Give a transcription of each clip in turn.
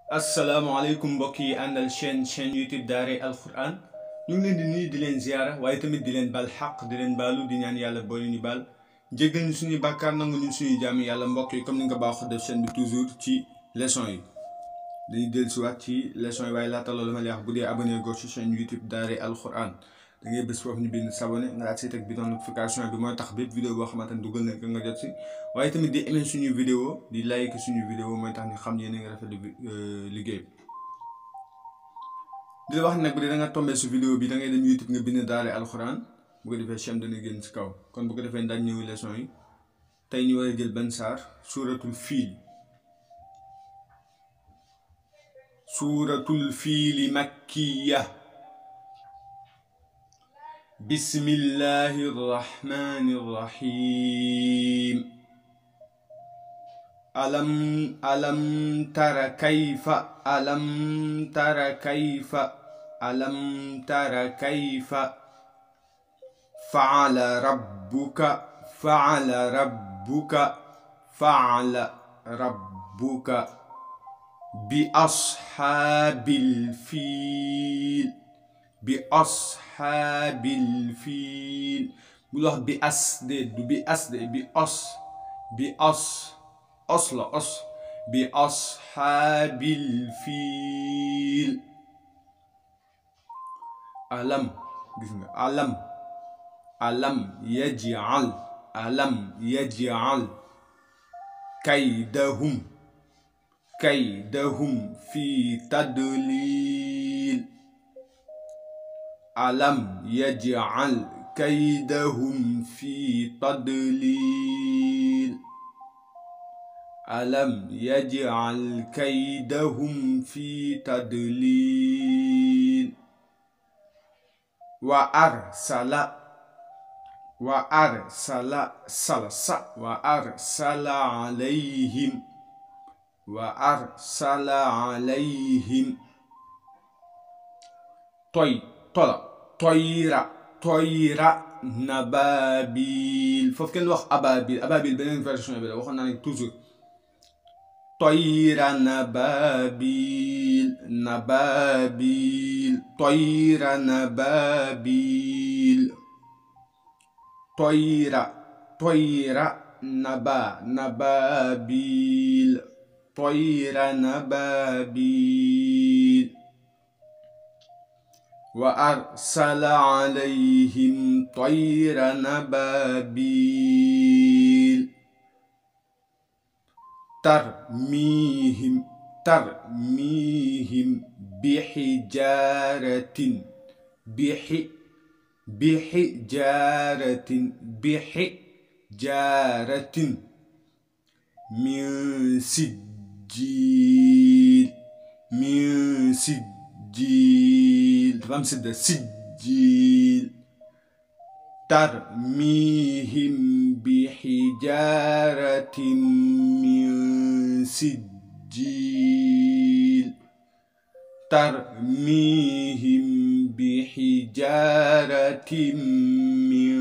asalaamaaleykum mbokk yi àndal chaîne chaîne YouTube Daaray Alquran ñu ngi leen di nuyu di leen ziara waaye tamit di leen baal xaq di leen baalu di ñaan yàlla boole ñu baal jéggal ñu suñuy bàkkaar nangu ñu suñuy jàmm yàlla mbokk yi comme ni nga baaxoo def chaîne bi toujours ci leçon yi dañuy dellu si waat ci leçon yi waaye laata loolu ma lay wax bu dee abonné goo ci chaîne YouTube Daaray Alquran da ngay bés foofu ñu bind s'abonné nga daal si teg bidon notification bi mooy tax bépp vidéo boo xamante ne dugal nañ ko nga jot si waaye tamit di aimé suñu vidéo di like suñu vidéo mooy tax ñu xam yéen a ngi rafetlu liggéey bi di la wax nag bu dee da nga tombé su vidéo bi da ngay dem YouTube nga bind Daaray Alquran bu ko defee chaîne dana génn si kaw kon bu ko defee ndax ñëw leçon yi tey ñu war a jël benn saar suuratul fiil suuratul fiili makkiya bismillahi rrahmani rrahim alam alam tara kayfa alam tara kayfa alam tara kayfa faala rabbuka faala rabbuka faala rabbuka bi ashaabil fiil bi ashaabil fiil bul wax bi as de du bi as de bi os bi os os la os bi ashaabil fiil alam gis nga alam alam yaj'al alam yaj'al kaydahum kaydahum fi tadlil alam yaj'al kaydahum fi tadlil alam yaj'al kaydahum fi tadlil wa arsala wa arsala sala sa wa arsala alayhim wa arsala alayhim toy tola toyra toyra nababil foofu kenn wax ababil ababil beneen version bi la waxoon naa ne toujours toyra nababil nababil toyra nababil toyra toyra naba nababil toyra nababil wa arsala alayhim toyra nababil tarmihim tarmihim bixijaratin bixi bixijaratin bixijaratin min sijjiil min sijjiil dafa am sidda sijjiil tarmihim bixijaratin min sijjiil tarmihim bixijaratin min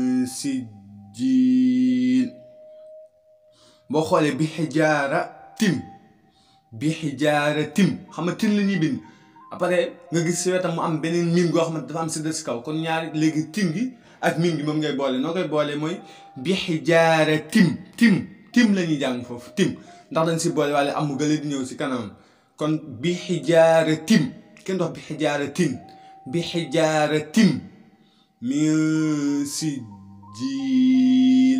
sijjiil boo xoolee bi xijaara tim bi xijaara tim xam nga tin la ñuy bind après nga gis si wetam mu am beneen mim goo xamante dafa am si des kaw kon ñaari léegi tim gi ak mim gi moom ngay boole noo koy boole mooy bi xijaara tim tim tim la ñuy jàng foofu tim ndax dañ si boole wala am mu gële di ñëw si kanamam kon bi xijaara tim kenn dox bi xijaara tin bi xijaara tim min sijjiil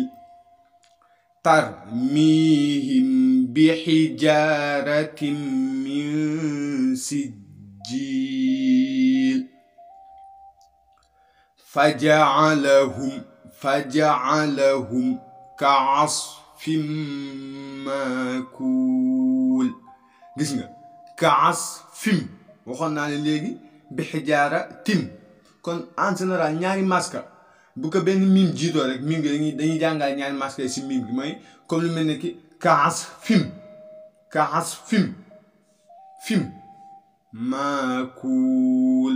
tarmihim bi xijaaratin min sijjiil faja'alahum faja'alahum ka'asfin ma'kuul gis nga ka'asfin waxoon naa ne léegi bi xijaara tim kon en général ñaari maska bu ko benn mim jiitoo rek mim gi dañuy dañuy jàngal ñaari maska yi si mim gi mooy comme lu mel ne ki kaas fim kaas fim fim maakuul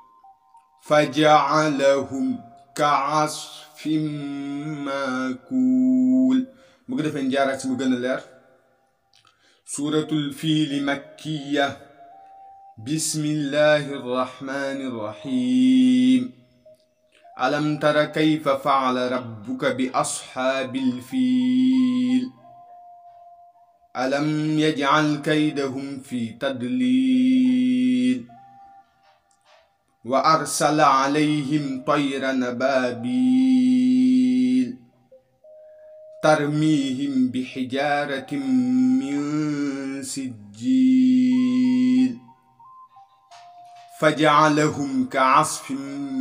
fajaalahum kaasfin maakuul bu ko defee njaaraat si mu gën a leer suuratul fiili makkiya bismillahi irrahmani irrahim alam tara kayfa faala rabbuka bi ashaabil fiil alam yajcal kaydahum fi tadliil wa arsala calayhim tayran abaabiil tarmiihim bixijaaratin min sijjiil fajacalahum kacasfin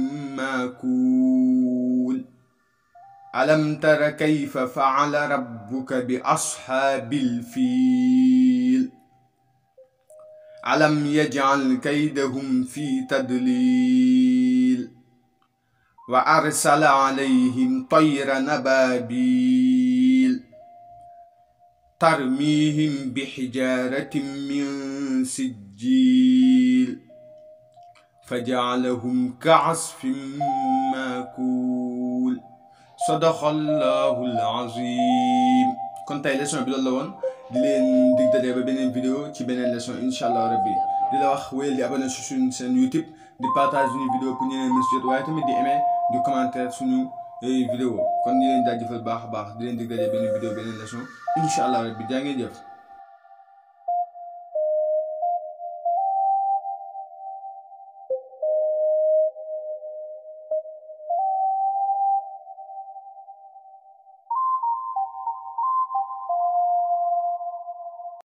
maakuul alam tara kayfa facala rabbuka bi ashaabil fiil alam yajcal kaydahum fi tadliil wa arsala calayhim tayran abaabiil tarmiihim bixijaaratin min sijjiil fajacalahum kacasfin maakuul sadaqallaahu al-aziim kon tey leçon bi loolu la woon di leen dig daje ba beneen vidéo ci beneen leçon incha allah rabbi di la wax wéyal di abonné su suñu seen YouTube di partage suñu vidéo pour ñeneen mën si jot waaye tamit di aimer di commentaire suñu vidéo kon di leen jaajëfal baax a baax di leen dig daje beneen vidéo beneen leçon incha allah rabbi jaa ngeen jëf